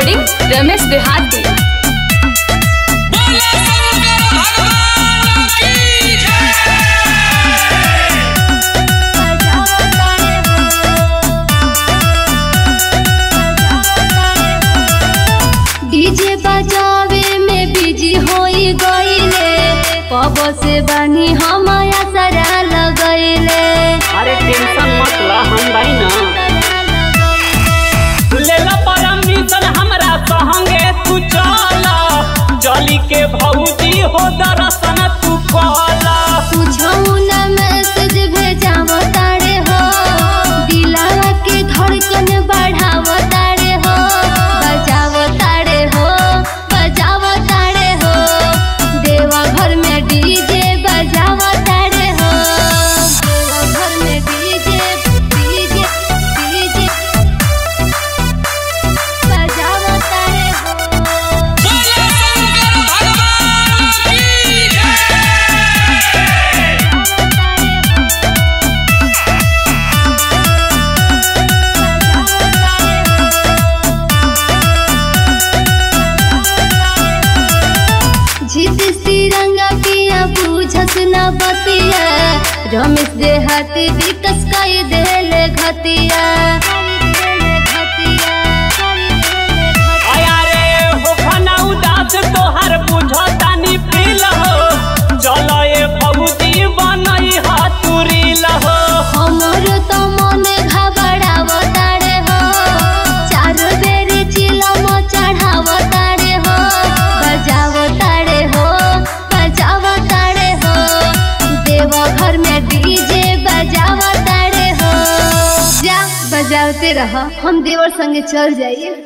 recording Ramesh देहाती बोले शंकर भगवान की जय डीजे बजावे में बिजी होई गईले कब से बनी हम असरा लगैले अरे टेंशन मत ला हम भाई ना ले ला परमिशन हमरा संगे तू चल चली के भौजी हो दर्शन तू कला तुझऊ ना मैसेज भेजाव तारे हो दिलावा के धड़कन बढ़ाव तारे हो बजाव तारे हो बजाव तारे हो देवा घर में डीजे बजाव तारे हो देवा घर में डीजे डीजे डीजे बजाव तारे हो बोले शंकर भगवान की जय जीत तिरंगा पिया बुझस न बतिया रमेश देहाती विकस कई देले घतिया आया रे हो खाना उदास तोहर बुझतानी पील हो चल ए भौजी बनई हातुरील हो हमर तो मन घबराव तारे हो चार बेर चिलम चढ़ाव तारे हो बजाव तारे हो बजाव तारे हो देव घर में डीजे बजाव तारे हो जा बजावते रह हम देवर संगे चल जाइए